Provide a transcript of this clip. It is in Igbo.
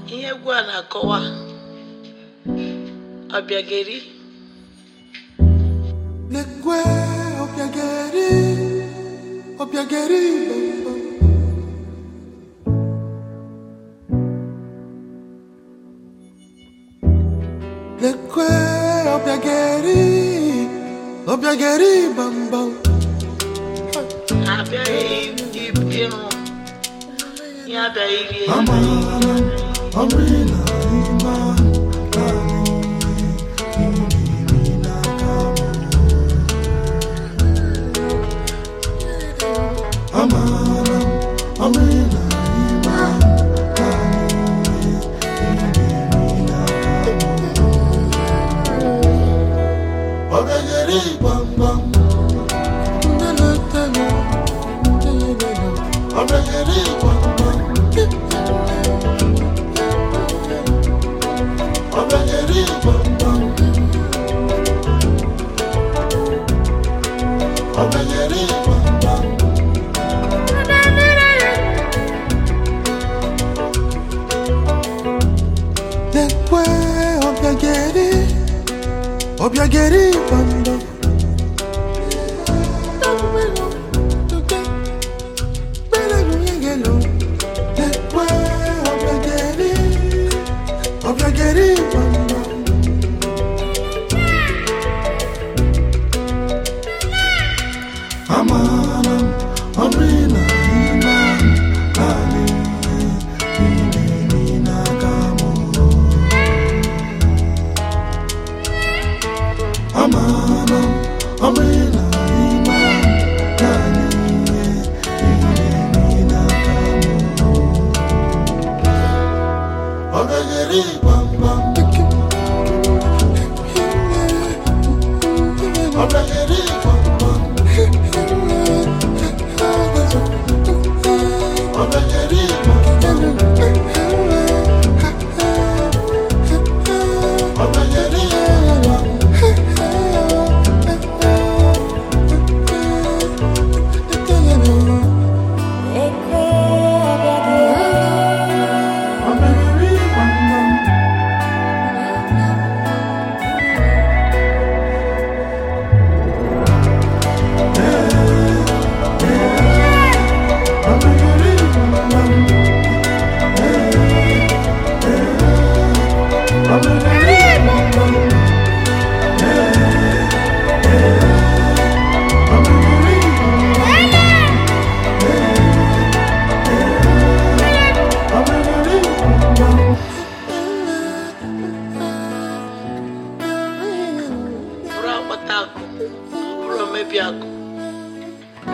ihe egwu a na-akọwa ọbịageri Lekwe obiageri, obiageri bambam. Lekwe obiageri, obiageri bambam. ha abịaghị ịrụ ihe abịaghị rie Amara, amina, ima, Amara, amina, ima, Obiageri bambam. Obiageri bambam. Obiageri bambam. Obiageri bambam. Lekwe obiageri, obiageri bambam. Lekwe obiageri, obiageri bambam. Amaram, amina, iman, ali, ini, nagamu. Amaram, amina, iman, ali, ini, nagamu. Obegeri, bam, bam. Obegeri, bam, bam. Obegeri, bam, bam. Obegeri, bam, Obegeri, bam, bam. Obegeri, bam, bam. Obegeri, bam, bam. Obegeri, bam, bam. Obegeri, bam, bam. bụrụ akpata akụ ọ bụrụ omebi akụ